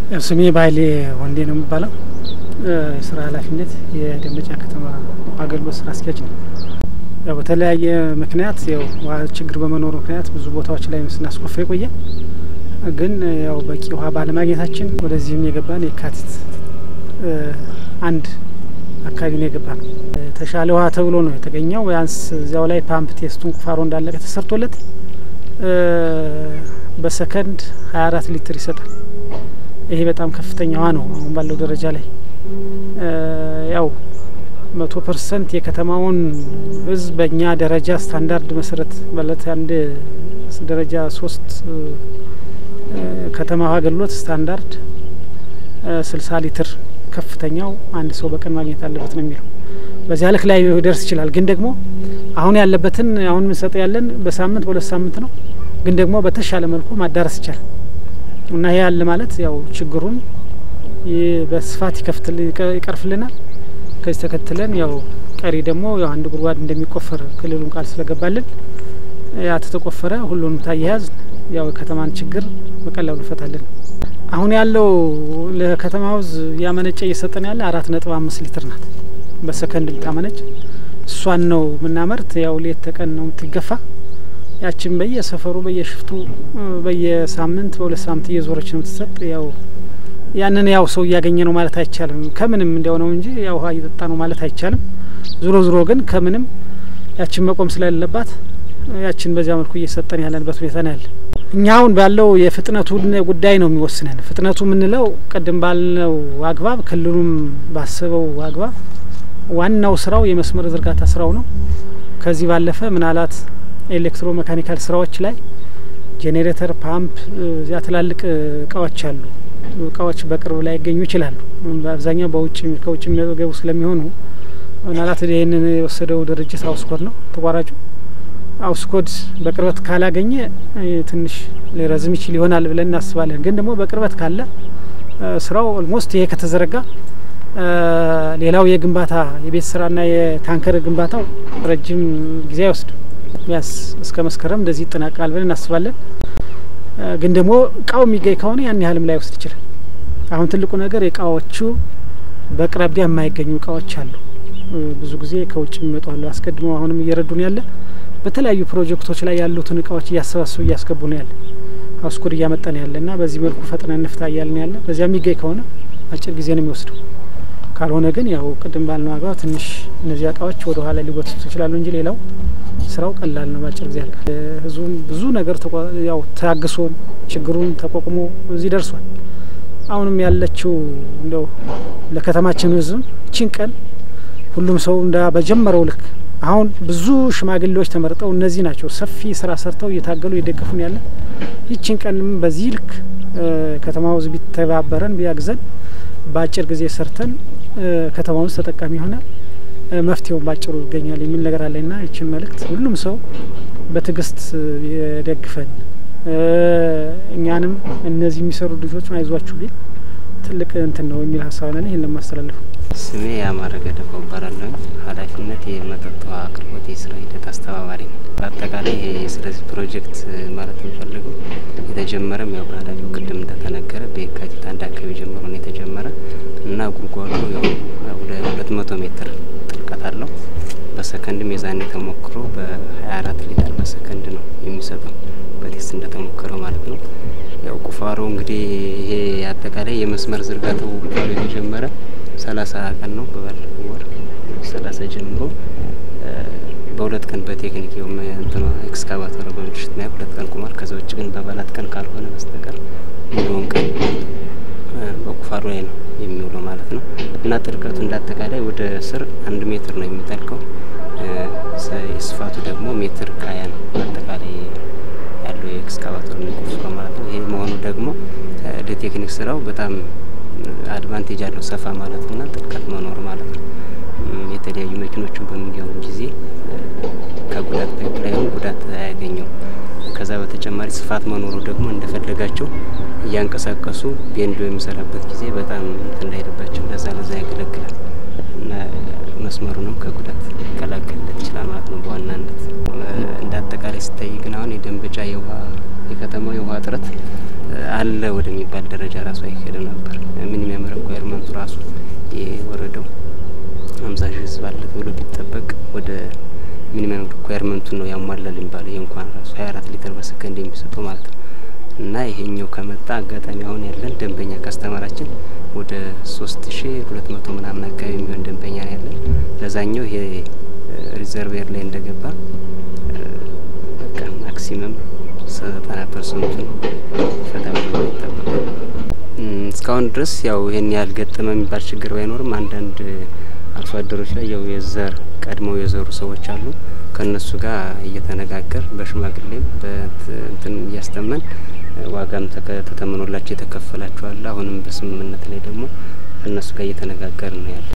ስሜ ባይሌ ወንዴ ነው የሚባለው። የስራ ኃላፊነት የደንበጫ ከተማ አገልግሎት ስራ አስኪያጅ ነው። ያው በተለያየ ምክንያት ያው ውሃ ችግር በመኖሩ ምክንያት ብዙ ቦታዎች ላይ ስናስቆፋ የቆየ ግን ያው በቂ ውሃ ባለማግኘታችን ወደዚህም የገባን የካቲት አንድ አካባቢ ነው የገባ ነው። የተሻለ ውሃ ተብሎ ነው የተገኘው። ቢያንስ እዚያው ላይ ፓምፕ ቴስቱን ቁፋሮ እንዳለቀ ተሰርቶለት በሰከንድ ሀያ አራት ሊትር ይሰጣል። ይሄ በጣም ከፍተኛ ውሃ ነው አሁን ባለው ደረጃ ላይ ያው መቶ ፐርሰንት የከተማውን ሕዝብ በእኛ ደረጃ ስታንዳርድ መሰረት ማለት አንድ ደረጃ ሶስት ከተማ ውሃ አገልግሎት ስታንዳርድ ስልሳ ሊትር ከፍተኛው አንድ ሰው በቀን ማግኘት አለበት ነው የሚለው። በዚያ ልክ ላይ ደርስ ይችላል። ግን ደግሞ አሁን ያለበትን አሁን የምንሰጠው ያለን በሳምንት በሁለት ሳምንት ነው። ግን ደግሞ በተሻለ መልኩ ማዳረስ ይቻላል እና ይህ ያለ ማለት ያው ችግሩን በስፋት ይከፍትል ይቀርፍልናል። ከዚህ ተከትለን ያው ቀሪ ደግሞ ያው አንድ ጉድጓድ እንደሚቆፈር ክልሉን ቃል ስለገባልን ያ ተተቆፈረ ሁሉንም ታያያዝ ያው የከተማን ችግር በቀላሉ እንፈታለን። አሁን ያለው ለከተማ ውዝ ያመነጨ እየሰጠን ያለ አራት ነጥብ አምስት ሊትር ናት በሰከንድ ልታመነጭ እሷን ነው የምናመርት። ያው ሌት ተቀን ነው የምትገፋ። ያችን በየሰፈሩ በየሽፍቱ በየሳምንት በሁለት ሳምንት እየዞረች ነው የምትሰጥ። ያው ያንን ያው ሰው እያገኘ ነው ማለት አይቻልም። ከምንም እንዲያው ነው እንጂ ያው ውሃ እየጠጣ ነው ማለት አይቻልም። ዞሮ ዞሮ ግን ከምንም ያችን መቆም ስለሌለባት ያችን በዚያ መልኩ እየሰጠን ያለንበት ሁኔታ ነው ያለ። እኛ አሁን ባለው የፍጥነቱ ጉዳይ ነው የሚወስነን። ፍጥነቱ የምንለው ቅድም ባልነው አግባብ ክልሉም ባሰበው አግባብ ዋናው ስራው የመስመር ዝርጋታ ስራው ነው። ከዚህ ባለፈ ምናልባት ኤሌክትሮ ሜካኒካል ስራዎች ላይ ጄኔሬተር፣ ፓምፕ እዚያ ትላልቅ እቃዎች አሉ። እቃዎች በቅርብ ላይ ይገኙ ይችላሉ። በአብዛኛው በውጭ ከውጭ የሚገቡ ስለሚሆኑ ምናልባት ይህንን የወሰደው ድርጅት አውስኮድ ነው ተቋራጩ። አውስኮድ በቅርበት ካላገኘ ትንሽ ሊረዝም ይችል ይሆናል ብለን እናስባለን። ግን ደግሞ በቅርበት ካለ ስራው ኦልሞስት ይሄ ከተዘረጋ ሌላው የግንባታ የቤት ስራና የታንከር ግንባታው ረጅም ጊዜ አይወስድም። ቢያንስ እስከ መስከረም እንደዚህ ይጠናቀቃል ብለን እናስባለን። ግን ደግሞ እቃው የሚገኝ ከሆነ ያን ያህልም ላይ ወስድ ይችላል። አሁን ትልቁ ነገር እቃዎቹ በአቅራቢያ የማይገኙ እቃዎች አሉ። ብዙ ጊዜ ከውጭ የሚመጡ አሉ። አስቀድመው አሁንም እየረዱን ያለ በተለያዩ ፕሮጀክቶች ላይ ያሉትን እቃዎች እያሰባሰቡ እያስገቡ ነው ያለ አውስኮድ እያመጣን ያለ እና በዚህ መልኩ ፈጥነን እንፍታ እያልን ያለ በዚያ የሚገኝ ከሆነ አጭር ጊዜ ነው የሚወስደው። ካልሆነ ግን ያው ቅድም ባልነው አግባብ ትንሽ እነዚህ እቃዎች ወደ ኋላ ሊጎትቱ ይችላሉ እንጂ ሌላው ስራው ቀላል ነው። በአጭር ጊዜ ያልቃል። ህዝቡም ብዙ ነገር ያው ታግሶን ችግሩን ተቋቁሞ እዚህ ደርሷል። አሁንም ያለችው እንደው ለከተማችን ህዝብ እቺን ቀን ሁሉም ሰው እንዳ በጀመረው ልክ አሁን ብዙ ሽማግሌዎች ተመርጠው እነዚህ ናቸው ሰፊ ስራ ሰርተው እየታገሉ እየደገፉን ያለ ይችን ቀንም በዚህ ልክ ከተማው ህዝብ ቢተባበረን ቢያግዘን በአጭር ጊዜ ሰርተን ከተማው ውስጥ ተጠቃሚ ይሆናል። መፍትሄውን ባጭሩ ይገኛል የሚል ነገር አለኝና ይችን መልእክት ሁሉም ሰው በትዕግስት የደግፈን እኛንም እነዚህ የሚሰሩ ልጆች አይዟችሁ ቢል ትልቅ እንትን ነው የሚል ሀሳብ ነን። ይህን ለማስተላለፉ ስሜ የአማረ ገደፋው እባላለሁ። ኃላፊነት የመጠጥ ውሃ አቅርቦት የስራ ሂደት አስተባባሪ ነው። በአጠቃላይ ይሄ ስለዚህ ፕሮጀክት ማለት የምፈልገው የተጀመረም ያው በኃላፊው ቅድም እንደተነገረ በየካቲት አንድ አካባቢ ጀምሮ ነው የተጀመረ እና ጉድጓዱ ያው ሁለት መቶ ሜትር ጥልቀት አለው። በሰከንድም የዛኔ ተሞክሮ በሀያ አራት ሊትር በሰከንድ ነው የሚሰጠው በቴስት እንደተሞከረው ማለት ነው። ያው ቁፋሮ እንግዲህ ይሄ አጠቃላይ የመስመር ዝርጋታው ቁፋሮ የተጀመረ ሰላሳ ቀን ነው። በባለፈው ወር ሰላሳ ጀምሮ በሁለት ቀን በቴክኒክ ው እንትኗ ኤክስካቫተሩ በምድሽት ና ሁለት ቀን ቁማር። ከዛ ውጭ ግን በባላት ቀን ካልሆነ በስተቀር ሙሉውን ቀን በቁፋሮ ላይ ነው የሚውለው ማለት ነው እና ጥልቀቱ እንዳጠቃላይ ወደ ስር አንድ ሜትር ነው የሚጠልቀው። የስፋቱ ደግሞ ሜትር ከሀያ ነው አጠቃላይ ያለው የኤክስካቫተሩ የሚቆፍረው ማለት ነው። ይሄ መሆኑ ደግሞ ለቴክኒክ ስራው በጣም አድቫንቴጅ አለው ሰፋ ማለት እና ጥልቀት መኖር ማለት ነው። የተለያዩ መኪኖችን በሚገቡ ጊዜ ከጉዳት ፓይፕላይኑ ጉዳት አያገኘው። ከዛ በተጨማሪ ስፋት መኖሩ ደግሞ እንደፈለጋቸው እያንቀሳቀሱ ቤንዶ የሚሰራበት ጊዜ በጣም እንትን እንዳይልባቸው ለዛ ለዛ ያገለግላል እና መስመሩንም ከጉዳት ሊከላከልለት ይችላል ማለት ነው። በዋናነት እንደ አጠቃላይ ሲታይ ግን አሁን የደንበጫ የውሃ የከተማው የውሃ እጥረት አለ ወደሚባል ደረጃ ራሱ አይሄድም ነበር። ሚኒመም ሪኳየርመንቱ ራሱ የወረደው ሀምሳ ሺህ ህዝብ አለ ተብሎ ቢጠበቅ ወደ ሚኒመም ሪኳየርመንቱን ነው ያሟላል የሚባለው። ይህ እንኳን ራሱ ሀያ አራት ሊትር በሰከንድ የሚሰጠው ማለት ነው። እና ይሄኛው ከመጣ አጋጣሚ አሁን ያለን ደንበኛ ከስተመራችን ወደ ሶስት ሺ ሁለት መቶ ምናምን አካባቢ የሚሆን ደንበኛ ነው ያለን። ለዛኛው ይሄ ሪዘርቬር ላይ እንደገባ በቃ ማክሲመም ዘጠና ፐርሰንቱን ይፈታል ብሎ ይጠበቃል። እስካሁን ድረስ ያው ይሄን ያህል ገጠመ የሚባል ችግር ባይኖርም አንዳንድ አርሶ አደሮች ላይ ያው የዘር ቀድመው የዘሩ ሰዎች አሉ። ከእነሱ ጋር እየተነጋገር በሽማግሌም በእንትን እያስተመን ዋጋም ተተምኖላቸው የተከፈላቸዋል። አሁንም በስምምነት ላይ ደግሞ ከእነሱ ጋር እየተነጋገር ነው ያለ